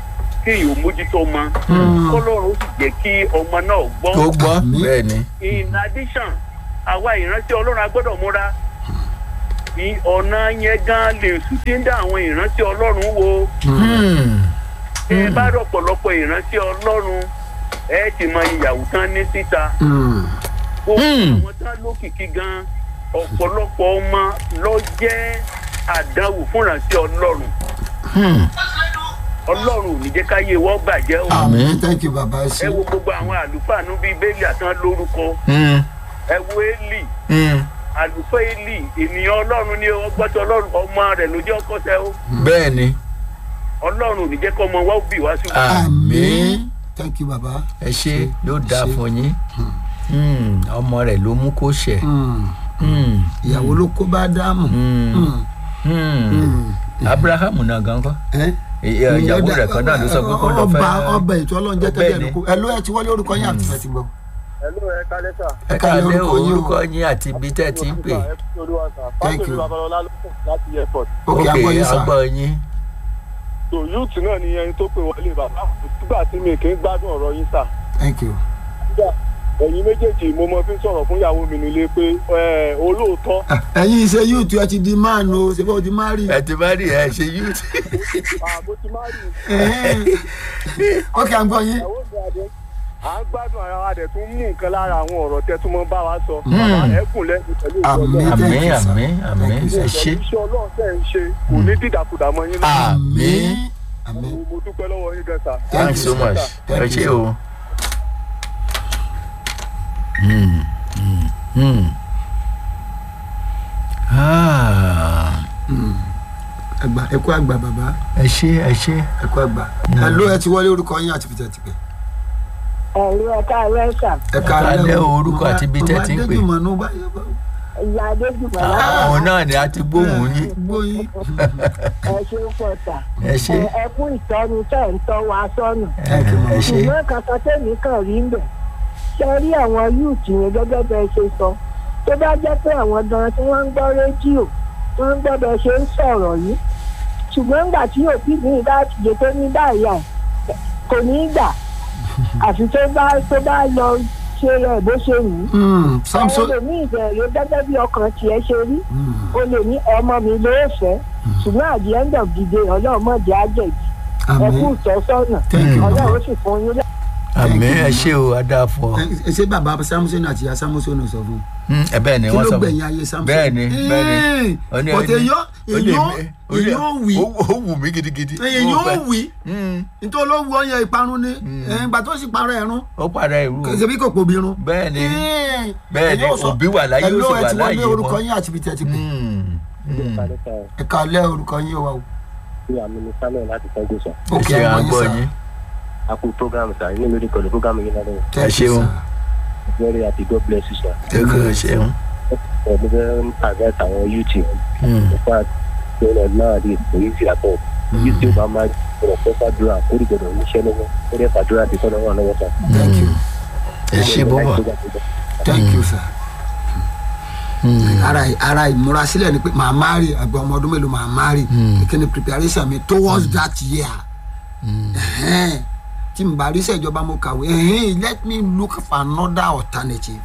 Speaker 3: kéèyàn ò mójútó ọmọ kọ́lọ́run ó sì jẹ́ kí ọmọ náà gbọ́
Speaker 2: tó gbọ́
Speaker 1: Àmín.
Speaker 2: bẹ́ẹ̀ ni
Speaker 3: in addition àwa ìrántí ọlọ́run a gbọ́dọ̀ múra ní ọ̀nà yẹn gan lè sùn tí ń dá àwọn ìrántí ọlọ́run wo
Speaker 2: Hmm.
Speaker 3: ẹ bá rí ọ̀pọ̀lọpọ̀ ìrántí ọlọ́run ẹ ti mọ ìyàwó tán ní síta
Speaker 1: Mm.
Speaker 3: gbogbo
Speaker 2: Hmm.
Speaker 3: àwọn tán lókìkí gan ọ̀pọ̀lọpọ̀ ọmọ lọ jẹ́ àdánwò fún ìrántí ọlọ́run
Speaker 2: Hmm.
Speaker 3: ọlọ́run ò ní jẹ́ káyé wọ́n bàjẹ́ o
Speaker 2: Àmín.
Speaker 1: àmín thank you bàbá ẹ
Speaker 3: ẹ
Speaker 1: ṣe
Speaker 3: wo gbogbo àwọn àlùfáà nú bíi bẹ́ẹ̀lì àtàn lórúkọ
Speaker 2: Hmm.
Speaker 3: ẹ wo élì
Speaker 2: Hmm.
Speaker 3: àlùfáà élì ènìyàn ọlọ́run ni ó gbọ́tọ̀ ọlọ́run ọmọ rẹ̀ ló jẹ́ ọkọ tẹ o
Speaker 2: bẹ́ẹ̀ ni
Speaker 3: ọlọ́run ò ní jẹ́ kọ́ ọmọ wa ó bì wá sí wa.
Speaker 2: àmín
Speaker 1: thank you bàbá
Speaker 2: ẹ ṣe yóò dáa
Speaker 1: ṣe.
Speaker 2: fún yín Hmm. ọmọ rẹ̀ ló mú kó ṣẹ̀
Speaker 1: Mm.
Speaker 2: Hmm.
Speaker 1: ìyàwó ló kó bá dáàmú
Speaker 2: Hmm.
Speaker 1: Mm.
Speaker 2: Hmm.
Speaker 1: Mm.
Speaker 2: abrahamu náà gan kọ́
Speaker 1: ẹ
Speaker 2: Ìyá- ìyàwó rẹ̀ kan náà ló sọ pé kó lọ fẹ́
Speaker 1: ọba ọba ètò ọlọ́run jẹ́
Speaker 2: Bẹ́ẹ̀
Speaker 1: tẹ́lẹ̀
Speaker 2: ni.
Speaker 1: ẹ̀dùnkú ẹ ló ẹ ti wọlé orúkọ yín àti ìfẹ́ ti gbọ́.
Speaker 3: ẹ̀lú ẹ̀ kálẹ́ sà.
Speaker 2: ẹ
Speaker 1: ẹ káàlẹ́
Speaker 2: káàlẹ́
Speaker 1: orúkọ yín o.
Speaker 2: orúkọ yín àti ibi tẹ́ ẹ ti ń pè
Speaker 1: Thank you.
Speaker 3: babalọlá ló kù láti airport.
Speaker 1: ok
Speaker 2: ok
Speaker 1: agbọ́ yín sà
Speaker 2: agbọ́ yín
Speaker 3: so youth náà ni ẹni tó pè wọlé bàbá nígbà tí mi kì í gbádùn ọ̀rọ̀ yín sà.
Speaker 1: thank you.
Speaker 3: nígbà ẹ̀yin méjèèjì mo mọ fi ń sọ̀rọ̀ fún ìyàwó mi nílé pé ẹ, olóòótọ́
Speaker 1: Ah, ẹ̀yin ṣe yóòtú ẹ ti di máàlù o ṣe bó ti má rí.
Speaker 2: ẹ ti bá rí ẹ ṣe youth
Speaker 3: àbó ti má rí
Speaker 1: ok agbọ́ yín.
Speaker 3: ìyàwó mi àdé à ń gbádùn ara wa dẹ̀ tún mú nǹkan lára àwọn ọ̀rọ̀ tẹ́ tún mọ́ bá wa sọ.
Speaker 2: Hmm.
Speaker 3: bàbá ẹ kùn lẹ́nu pẹ̀lú
Speaker 1: Àmín.
Speaker 3: ìjọba.
Speaker 1: Thank
Speaker 2: àmín
Speaker 1: you, sir.
Speaker 2: àmín àmín
Speaker 1: Thank you,
Speaker 2: ẹ
Speaker 1: sir.
Speaker 2: ṣe
Speaker 3: iṣẹ́ ọlọ́run tẹ̀ ń ṣe kò ní dídàkudà mọ́ yín náà.
Speaker 2: àmín
Speaker 1: àmín.
Speaker 3: mo mo dúpẹ́ lọ́wọ́ yín gan sà.
Speaker 1: Thank
Speaker 2: thanks
Speaker 1: you,
Speaker 2: so
Speaker 1: sir.
Speaker 2: much
Speaker 1: Thank
Speaker 2: ẹ
Speaker 1: you,
Speaker 2: ṣe
Speaker 1: sir.
Speaker 2: o. Hmm, hmm, hmm. Ah,
Speaker 1: ẹgbà ẹ kú àgbà bàbá
Speaker 2: ẹ ṣe ẹ ṣe
Speaker 1: ẹ kú àgbà. ẹ ló ẹ ti wọlé orúkọ yín àti ìfẹ́ ti pẹ́.
Speaker 4: ẹ̀rú ẹ̀ka ẹ̀rẹ́sà
Speaker 1: ẹ
Speaker 2: káalẹ́ o, orúkọ àti ibi tẹ́ ti ń pè.
Speaker 1: màmá adéjùmọ̀ bá yẹ bá
Speaker 4: ìyá adéjùmọ̀ lára
Speaker 2: àwọn náà ni a ti gbóhùn yín
Speaker 1: gbóyin.
Speaker 4: ẹ ṣe ń pọ̀tà
Speaker 2: ẹ ṣe
Speaker 4: ẹ kú ìtọ́ni tẹ̀ ń tọ́ wa sọ́nà
Speaker 1: Thank you,
Speaker 2: ẹ ṣe
Speaker 4: ṣùgbọ́n kankan tèmi kàn rí ń bẹ̀ ṣe rí àwọn yúùtì yẹn gẹ́gẹ́ bẹ́ẹ̀ ṣe sọ tó bá jẹ́ pé àwọn gan tí wọ́n ń gbọ́ rédíò tí wọ́n ń gbọ́ bẹ́ẹ̀ ṣe ń sọ̀rọ̀ yìí ṣùgbọ́n nígbà tí òbí mi bá jẹ tó ní báyà kò ní í gbà àfi tó bá tó bá lọ ṣe rẹ̀ bó ṣe wù ú
Speaker 1: Mm,
Speaker 4: àwọn
Speaker 1: samson.
Speaker 4: lè ní ìbẹ̀rẹ̀ gẹ́gẹ́ bí ọkàn tiẹ̀ ṣe rí
Speaker 1: Mm,
Speaker 4: o lè ní ọmọ mi ló fẹ́ ṣùgbọ́n at the end of the day ọlọ́run mọ̀ jẹ́ àjẹ̀jì ẹ kú
Speaker 1: àmín.
Speaker 4: ìtọ́sọ́nà
Speaker 1: Thank you,
Speaker 4: ọlọ́run ó
Speaker 1: bàbá.
Speaker 4: sì fún yín lẹ́
Speaker 2: àmín ẹ ṣe o adáfọ
Speaker 1: ẹ ṣe bàbá samson àti ìyá samson sọ fún un.
Speaker 2: ẹ bẹ́ẹ̀ ni
Speaker 1: kí
Speaker 2: wọ́n
Speaker 1: ló
Speaker 2: sọ
Speaker 1: gbẹ̀yìn ayé samson.
Speaker 2: bẹ́ẹ̀ ni bẹ́ẹ̀ ni Ó ní-
Speaker 1: bọ̀tẹ̀ èyàn
Speaker 2: ó lè
Speaker 1: èyàn
Speaker 2: mí- ó lè-
Speaker 1: èyàn wì
Speaker 2: ó ó wù mí gidigidi
Speaker 1: èyàn
Speaker 2: Ó fẹ́.
Speaker 1: wì
Speaker 2: Hmm,
Speaker 1: nítorí olówó ọyàn ìparun ni ìgbà tó sì parọ́ ẹ̀rún
Speaker 2: ó padà ìrú o.
Speaker 1: ṣe bí kò pòbí irun.
Speaker 2: bẹ́ẹ̀ ni
Speaker 1: Ẹ́ẹ̀,
Speaker 2: bẹ́ẹ̀ ni
Speaker 1: ẹ̀yin ò sọ-
Speaker 2: òbí wà láyé ó
Speaker 1: ẹ ló
Speaker 2: sì
Speaker 1: ẹ
Speaker 2: wà
Speaker 1: ti
Speaker 2: láyé
Speaker 1: wọlé orúkọ
Speaker 2: wọn.
Speaker 1: yín àti ibi tí ẹ ti pè
Speaker 2: Hmm, hmm.
Speaker 1: ẹ ká lẹ́ orúkọ yín wa o.
Speaker 5: àmì ní samuel láti tọ́jú sọ.
Speaker 2: ẹ ṣe
Speaker 1: ọmọ
Speaker 2: àgbọ̀
Speaker 1: sà.
Speaker 2: yín
Speaker 5: a kú program sa inú mi rí pẹ̀lú program yìí lálẹ́
Speaker 1: Thank
Speaker 2: ẹ
Speaker 1: you,
Speaker 2: ṣeun.
Speaker 1: sir.
Speaker 5: very happy god bless you sir.
Speaker 2: ẹ kò ṣeun.
Speaker 5: ẹ mo fẹ́ advice àwọn youth
Speaker 2: Hmm,
Speaker 5: nípa tó lọ náà di èyí sí àtọ̀ èyí tí ó bá máa gbọdọ̀ pẹ́ fàdúrà kó rí gbọdọ̀ níṣẹ́ lọ́wọ́ kó dẹ́ fàdúrà ti tọ́lọ́ wà lọ́wọ́ sà.
Speaker 1: thank you
Speaker 2: ẹ ṣe bọ́bọ̀.
Speaker 1: thank you sir.
Speaker 2: Hmm,
Speaker 1: ara ara ìmúrasílẹ̀ ni pé màá márì àgbà ọmọ ọdún mélòó màá márì kíni preparation mi towards that year Ẹ̀hẹ́n. tí n bá rí iṣẹ́ ìjọba mo kàwé ẹ̀hẹ́n, let me look for another alternative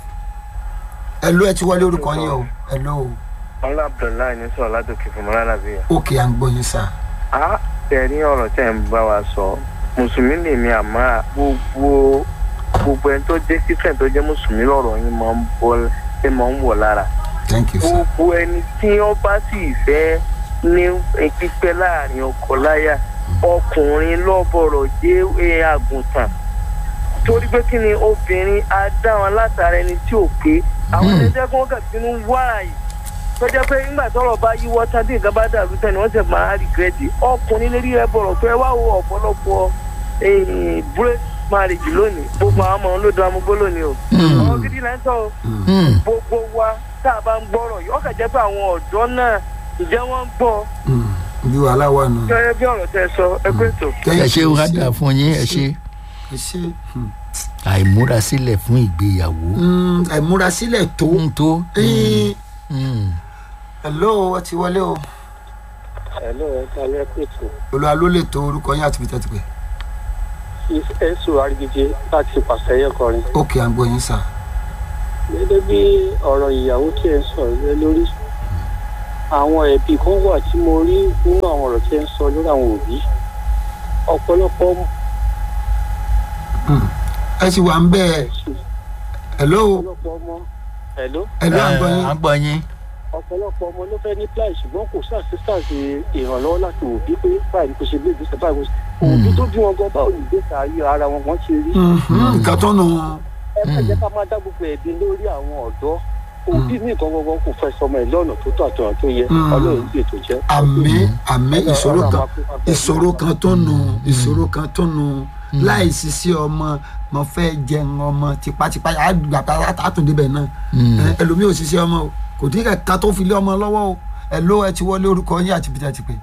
Speaker 1: ẹ ló ẹ ti wọlé orúkọ yín o ẹ ló o
Speaker 3: ọlá abdullahi ní sọ̀rọ̀ látòkè fún mọ́lá nàbíyà.
Speaker 1: òkè à ń gbọ́ yín sá
Speaker 3: a tẹ̀rí ọ̀rọ̀ tẹ̀ ń bá wa sọ mùsùlùmí lèmi àmọ́ gbogbo gbogbo ẹni tó jẹ́ christian tó jẹ́ mùsùlùmí lọ́rọ̀ yín máa ń bọ́ ẹ máa ń wọ̀ lára
Speaker 1: thank you sir
Speaker 3: gbogbo ẹni tí wọ́n bá sì fẹ́ ní pípẹ́ láàrin ọkọ láyà ọkùnrin lọ́bọ̀rọ̀ jẹ́ ẹ, àgùntàn torí pé kí ni obìnrin á dá wọn látara ẹni tí ò pé àwọn ẹni jẹ́ kí wọ́n kà sínú wáàyè tó jẹ́ pé nígbà tọ́rọ̀ bá yíwọ́ tá tí nǹkan bá dàrú tẹ́ni wọ́n sì máa rìgírẹ́tì ọkùnrin lérí rẹ bọ̀rọ̀ pé wá wo ọ̀pọ̀lọpọ̀ break marriage lónìí gbogbo àwọn ọmọ wọn ló dán amúgbó lónìí o ọmọ gidi là ń sọ o
Speaker 2: hmm.
Speaker 3: gbogbo wa tá a bá ń gbọ́rọ̀ yìí ọkàn jẹ́ pé àwọn ọ̀dọ́ náà ǹjẹ́ wọ́n ń gbọ́
Speaker 1: Mm, bí wàhálà wà nù.
Speaker 3: gẹ́gẹ́ bí ọ̀rọ̀ tẹ́ sọ ẹ pé tó.
Speaker 2: ẹ ṣe wá dà fún yín ẹ ṣe
Speaker 1: ẹ ṣe hmm.
Speaker 2: àìmúrasílẹ̀ fún ìgbéyàwó.
Speaker 1: Mm, àìmúrasílẹ̀ tó
Speaker 2: tó ń tó.
Speaker 1: Ẹ́ẹ̀,
Speaker 2: Hmm,
Speaker 1: hello ẹ ti wọlé o
Speaker 5: hello ẹ ká lẹ́ pèsè
Speaker 1: olúwa ló lè tó orúkọ yín àti ibi tí ẹ ti pè
Speaker 6: ẹ̀sùn àrígídé láti pàṣẹyẹ kọrin.
Speaker 1: ókè à ń gbọ́ yín sà.
Speaker 6: gẹ́gẹ́ bí ọ̀rọ̀ ìyàwó tí ẹ ń sọ̀rọ̀ lé lórí àwọn ẹ̀bí kan wà tí mo rí nínú àwọn ọ̀rọ̀ tí ẹ ń sọ lórí àwọn òbí ọ̀pọ̀lọpọ̀
Speaker 1: Hmm. ẹ sì wà ń bẹ́ẹ̀ hello
Speaker 6: ọ̀pọ̀lọpọ̀ ọmọ hello
Speaker 1: hello à ń gbọ́ yín.
Speaker 2: à ń gbọ́ yín.
Speaker 6: ọ̀pọ̀lọpọ̀ ọmọ ló fẹ́ ní plan ṣùgbọ́n kò sí assistance ìrànlọ́wọ́ láti òbí pé báyìí ni kò ṣe gbé ìgbésẹ̀ báyìí kò ṣe òbí tó bí wọn gan báwo ni ìgbésẹ̀ ayé ara wọn wọ́n ṣe rí.
Speaker 1: Mhm, nǹkan tó nù.
Speaker 6: ẹ má jẹ́ ká máa dá gbogbo ẹ̀bi lórí àwọn ọ̀dọ́ òbí mi kan gbogbo kò fẹ́ sọmọ ẹ̀ lọ́nà tó tọ́ àtọ̀nà tó yẹ
Speaker 1: Mm.
Speaker 6: ọlọ́run sì ètò jẹ́.
Speaker 1: àmì àmì
Speaker 6: Ọlọ́run-
Speaker 1: ìṣòro
Speaker 6: Ọlọ́run
Speaker 1: kan
Speaker 6: máa kó wa bẹ́ẹ̀.
Speaker 1: ìṣòro kan tó nù ìṣòro kan tó nù láì ṣiṣẹ́ ọmọ mo fẹ́ jẹun ọmọ tipátipá àgbàpá àtúndébẹ̀ náà Ẹ, ẹlòmíì ò ṣiṣẹ́ ọmọ o kò tí kẹ̀kẹ́ tó fi lé ọmọ lọ́wọ́ o ẹ ló ẹ ti wọlé orúkọ yín àti bìtẹ́ ti pè.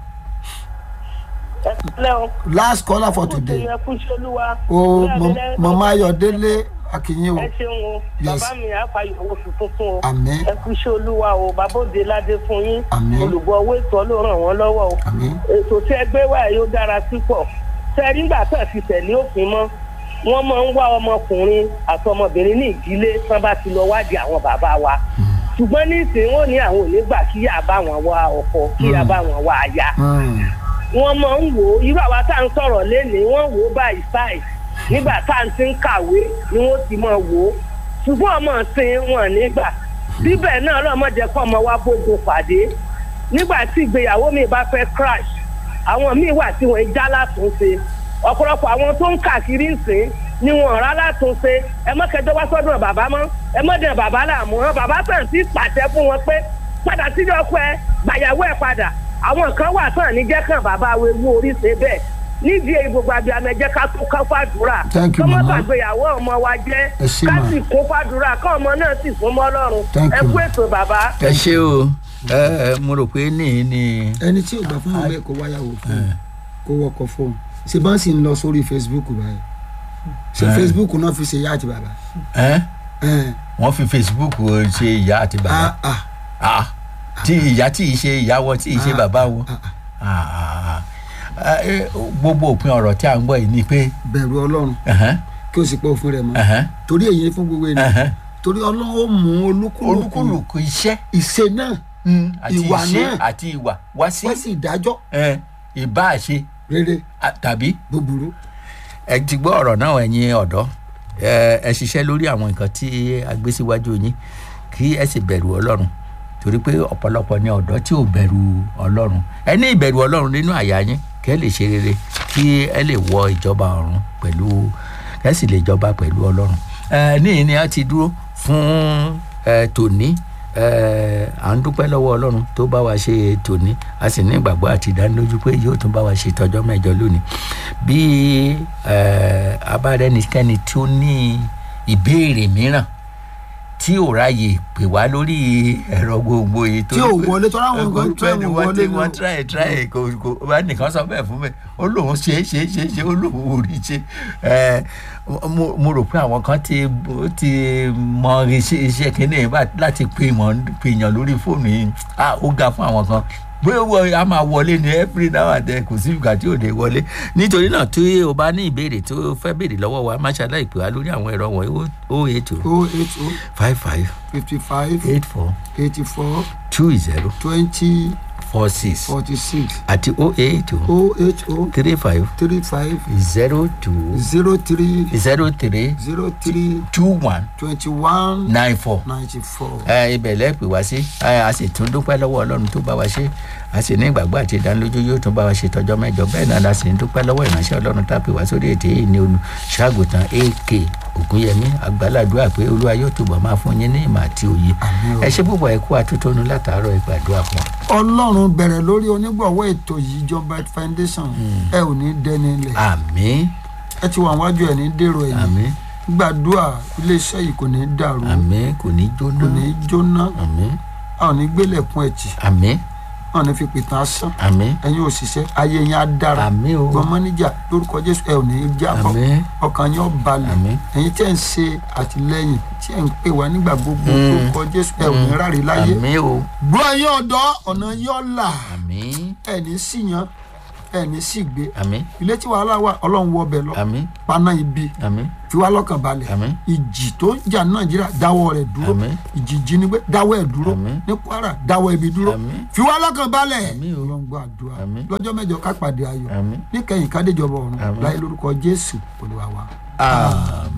Speaker 7: ẹ pẹ̀lẹ́ o.
Speaker 1: last caller for today
Speaker 7: ẹ kú iṣẹ́ olúwa.
Speaker 1: o
Speaker 7: Bẹ́ẹ̀
Speaker 1: mọ-
Speaker 7: ni lẹ́-
Speaker 1: mọ̀mọ́ ayọ̀délé akínyìn o
Speaker 7: ẹ ṣeun o
Speaker 1: Yes.
Speaker 7: bàbá mi àfàyọ owó tuntun fún o
Speaker 1: Àmín.
Speaker 7: ẹ kú iṣẹ́ olúwa o bàbá òde ládé fún yín
Speaker 1: Àmín.
Speaker 7: olùgbọ́ owó ètò ló ràn wọ́n lọ́wọ́ o
Speaker 1: àmín
Speaker 7: ètò tí ẹ gbé wá yóò dára púpọ̀ tẹ nígbà tó fi tẹ̀lé òfin mọ́ wọ́n máa ń wá ọmọkùnrin àti ọmọbìnrin ní ìdílé tí wọ́n bá ti lọ wádìí àwọn bàbá wa ṣùgbọ́n ní ìsìn wọn ò ní àwọn ò ní gbà kí yà bá wọn wá ọkọ kí yà bá wọn wá aya
Speaker 1: Hmm.
Speaker 7: wọ́n máa ń wò ó irú àwa tá à ń sọ̀rọ̀ lénìí wọ́n wò ó báyìí báyìí nígbà tá à ń ti ń kàwé ni wọ́n ti máa wò ó ṣùgbọ́n ọmọ sin wọn nígbà bíbẹ̀ náà lọ́mọdé kọ́ ọmọ wa bójú pàdé nígbà tí ìgbéyàwó mi bá fẹ́ crash àwọn míì wà tí wọ́n já látúnṣe ọ̀pọ̀lọpọ̀ àwọn tó ń káàkiri ń sìn ni wọ́n rà látúnṣe ẹ má kẹjọ wá sọ́dọ̀ bàbá mọ́ ẹ má dẹ̀ bàbá làmú wọn bàbá tàn sí pàṣẹ fún wọn pé padà sílé ọkọ ẹ gbàyàwó ẹ padà àwọn kan wà tán níjẹ́ kan bàbá wo ewu orí ṣe bẹ́ẹ̀ nídìí èyí gbogbo àbí amẹ́jẹ́ ká tún ká fàdúrà
Speaker 1: Thank you,
Speaker 7: kọ́mọ́
Speaker 1: mama.
Speaker 7: gbàgbéyàwó ọmọ wa jẹ́
Speaker 1: Ẹ ṣé,
Speaker 7: ká
Speaker 1: ma.
Speaker 7: sì kún fàdúrà kọ́ ọmọ náà sì fún mọ́ ọlọ́run
Speaker 1: Thank
Speaker 7: ẹ
Speaker 1: you,
Speaker 7: kú
Speaker 1: ma.
Speaker 7: ètò bàbá.
Speaker 2: ẹ ṣe o ẹ ẹ mo rò pé ní ní.
Speaker 1: ẹni tí ò gbà fún ọmọ ẹ kó wáyàwó fún un kó wọkọ̀ fóun ṣe bá ń sì ń lọ sórí facebook báyìí ṣe
Speaker 2: Eh.
Speaker 1: facebook náà fi ṣe ìyá àti bàbá.
Speaker 2: ẹ
Speaker 1: Eh.
Speaker 2: wọ́n fi facebook ṣe ìyá àti bàbá
Speaker 1: Ah, ah.
Speaker 2: Ah, tí ìyá tí ì ṣe ìyá wọn tí ì ṣe
Speaker 1: Ah,
Speaker 2: bàbá wọn
Speaker 1: ah, ah.
Speaker 2: Ah, ah, ah. Eh, gbogbo òpin ọ̀rọ̀ tí a ń gbọ́ yìí ni pé
Speaker 1: bẹ̀rù ọlọ́run
Speaker 2: ẹ̀hẹ́n,
Speaker 1: kí o sì pọ̀ òfin rẹ̀ mọ́
Speaker 2: ẹ̀hẹ́n,
Speaker 1: torí èyí ni fún gbogbo ènìyàn
Speaker 2: ẹ̀hẹ́n.
Speaker 1: torí ọlọ́run ó mú olúkúlùkù
Speaker 2: olúkúlùkù iṣẹ́
Speaker 1: ìṣe náà
Speaker 2: mm, àti
Speaker 1: Ìwà
Speaker 2: ìṣe
Speaker 1: náà.
Speaker 2: àti ìwà wá sí
Speaker 1: wọ́n sì dájọ́
Speaker 2: eh, ìbáṣe
Speaker 1: rere
Speaker 2: ah, tàbí
Speaker 1: búburú.
Speaker 2: ẹ ti gbọ́ ọ̀rọ̀ náà ẹ̀yin ọ̀dọ́ ẹ ẹ ṣiṣẹ́ lórí àwọn nǹkan tí a gbé síwájú yín kí ẹ sì bẹ̀rù ọlọ́run torí pé ọ̀pọ̀lọpọ̀ ni ọ̀dọ́ tí ò bẹ̀rù ọlọ́run ẹ ní ìbẹ̀rù ọlọ́run nínú àyà yín kẹ́ lè ṣe rere kí ẹ lè wọ ìjọba ọ̀run pẹ̀lú kẹ́ sì lè jọba pẹ̀lú ọlọ́run ẹ níyìn ni a ti dúró fún ẹ tòní ẹ à ń dúpẹ́ lọ́wọ́ ọlọ́run tó bá wa ṣe tòní a sì ní ìgbàgbọ́ àti ìdánilójú pé yóò tún bá wa ṣe tọjọ́ mẹ́jọ lónìí bí ẹ abárẹ́nikẹ́ni tí ó ní ìbéèrè mìíràn tí ò ráyè pè wá lórí ẹ̀rọ gbogbo yìí
Speaker 1: Tí ò wọlé, torí àwọn nǹkan try
Speaker 2: bẹ́ẹ̀ni
Speaker 1: wọn
Speaker 2: wọ́n
Speaker 1: wọlé
Speaker 2: ti
Speaker 1: ni
Speaker 2: wọ́n
Speaker 1: o.
Speaker 2: try try kò kò bá nìkan sọ bẹ́ẹ̀ fún mi ó lóun ṣe é ṣe é ṣe é ṣe ó lóun ò rí ṣe ẹ mo mo rò pé àwọn kan ti ó ti mọ iṣẹ́ iṣẹ́ kínní bá láti pè mọ́ pè yàn lórí fóònù yìí ah ó ga fún àwọn kan bóyá wọ a máa wọlé ní every now and then kò sí ìgbà tí ò lè wọlé nítorí náà tí o bá ní ìbéèrè tó fẹ́ béèrè lọ́wọ́ wa má ṣàlàyé pè wá lórí àwọn ẹ̀rọ wọ̀nyí o eight o
Speaker 1: o eight o
Speaker 2: five five
Speaker 1: fifty five
Speaker 2: eight four
Speaker 1: eighty four
Speaker 2: two zero
Speaker 1: twenty
Speaker 2: four six
Speaker 1: forty six
Speaker 2: àti o eight o
Speaker 1: o eight o
Speaker 2: three five
Speaker 1: three five
Speaker 2: zero two
Speaker 1: zero three
Speaker 2: zero three
Speaker 1: zero three
Speaker 2: two one
Speaker 1: twenty one
Speaker 2: nine four
Speaker 1: ninety four.
Speaker 2: ẹ ibẹ̀ lẹ́pẹ̀ wá sí ẹ a sì tún dúpẹ́ lọ́wọ́ ọlọ́run tó bá wa ṣe a sì ní ìgbàgbọ́ àti ìdánilójú yóò tún bá wa ṣe tọjọ́ mẹ́jọ bẹ́ẹ̀ náà la sì ń dúpẹ́ lọ́wọ́ ìránṣẹ́ ọlọ́run tá a pè wá sórí ètè yìí ní olùṣàgùtàn ak ògúnyẹmí àgbàládùá pé olúwa yóò túbọ̀ máa fún yín ní ìmọ̀ àti òye
Speaker 1: Àmín o.
Speaker 2: ẹ ṣe púpọ̀ ẹ kú atótónu látàárọ̀ ẹ gbàdúrà fún wa.
Speaker 1: ọlọ́run bẹ̀rẹ̀ lórí onígbọ̀wọ́ ètò yìí john bright foundation ẹ ò ní dẹni ilẹ̀
Speaker 2: àmín
Speaker 1: ẹ ti wà wájú ẹ ní dèrò ẹ̀yìn
Speaker 2: àmín
Speaker 1: gbàdúrà iléeṣẹ́ yìí kò ní dàrú
Speaker 2: àmín kò ní jóná
Speaker 1: kò ní jóná
Speaker 2: àmín
Speaker 1: a ò ní gbélẹ̀kùn ẹ̀jì
Speaker 2: àmín
Speaker 1: a ò ní fi pìtàn asán
Speaker 2: àmín
Speaker 1: ẹ̀yin òṣìṣẹ́ ayé yẹn á dára
Speaker 2: àmín o
Speaker 1: gbọ́n mọ́níjà lórúkọ jésù ẹ ò ní jábọ̀
Speaker 2: àmín
Speaker 1: ọkàn yẹn ó balẹ̀
Speaker 2: àmín
Speaker 1: ẹ̀yin tí ẹ̀ ń ṣe àtìlẹ́yìn tí ẹ̀ ń pè wá nígbà gbogbo
Speaker 2: Mm.
Speaker 1: lórúkọ jésù ẹ ò ní ráre láyé
Speaker 2: àmín o
Speaker 1: gbọ́ ẹ̀yin ọ̀dọ́ ọ̀nà yẹn ó là
Speaker 2: àmín
Speaker 1: ẹ̀ ní síyan ẹ̀ ní sì gbé
Speaker 2: àmín
Speaker 1: ilé tí wàhálà wà ọlọ́run wọ ọbẹ̀ lọ
Speaker 2: àmín
Speaker 1: paná ibi
Speaker 2: àmín
Speaker 1: fi wá lọ́kàn balẹ̀
Speaker 2: Àmín.
Speaker 1: ìjì tó ń jà ní nàìjíríà dáwọ́ rẹ̀ dúró
Speaker 2: Àmín.
Speaker 1: ìjì jínigbé dáwọ́ ẹ̀ dúró
Speaker 2: Àmín.
Speaker 1: ní kwara dáwọ́ ibi dúró
Speaker 2: Àmín.
Speaker 1: fi wá lọ́kàn balẹ̀
Speaker 2: Àmín o.
Speaker 1: ọlọ́run gbọ́ àdúrà
Speaker 2: Àmín.
Speaker 1: lọ́jọ́ mẹ́jọ ká pàdé ayọ̀
Speaker 2: àmín
Speaker 1: níkẹyìn kádéjọba ọ̀run
Speaker 2: Àmín.
Speaker 1: láyé lórúkọ jésù olúwa wa.
Speaker 2: àmín.